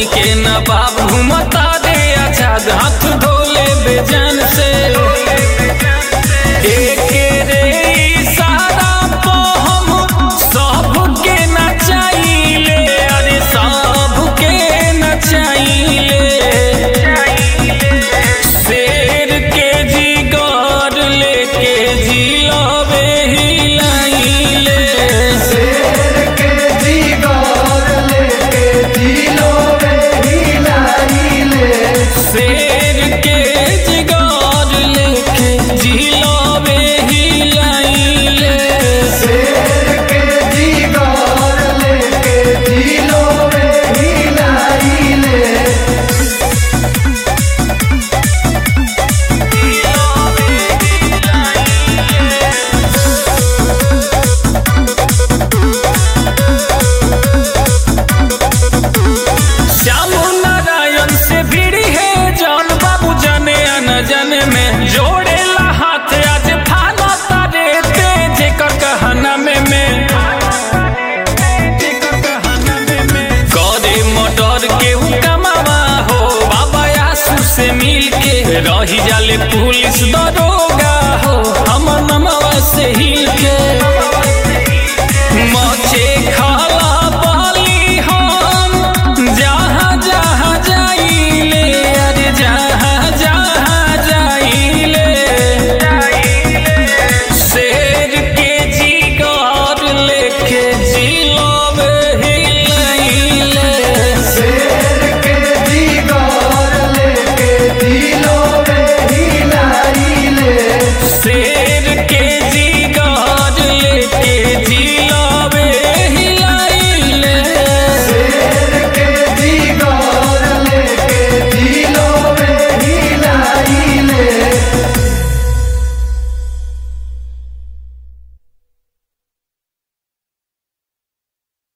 बन के नवाब घूमता रे आजाद हाथ धोले बेजान से एके रे इशारा पे हम सबके नचाइले अरे सबके नचाइले शेर के जिगर लेके जिलावे हिलाइले शेर के जीगर लेके जिलो रे हिलाइले शेर के जिगर लेके जिलावे हिलाइले शेर के जीगर लेके जिलो रे हिलाइले श्याम नारायण से भिड़ी है जान बाबू जाने न जाने में जोड़ेला हाथ आज फाना तारे तेज कर कहना में में करे मटर के कमावा हो बाबा आसू से मिल के रही जाले पुलिस दरोगा हो हमर नमवा से हिल के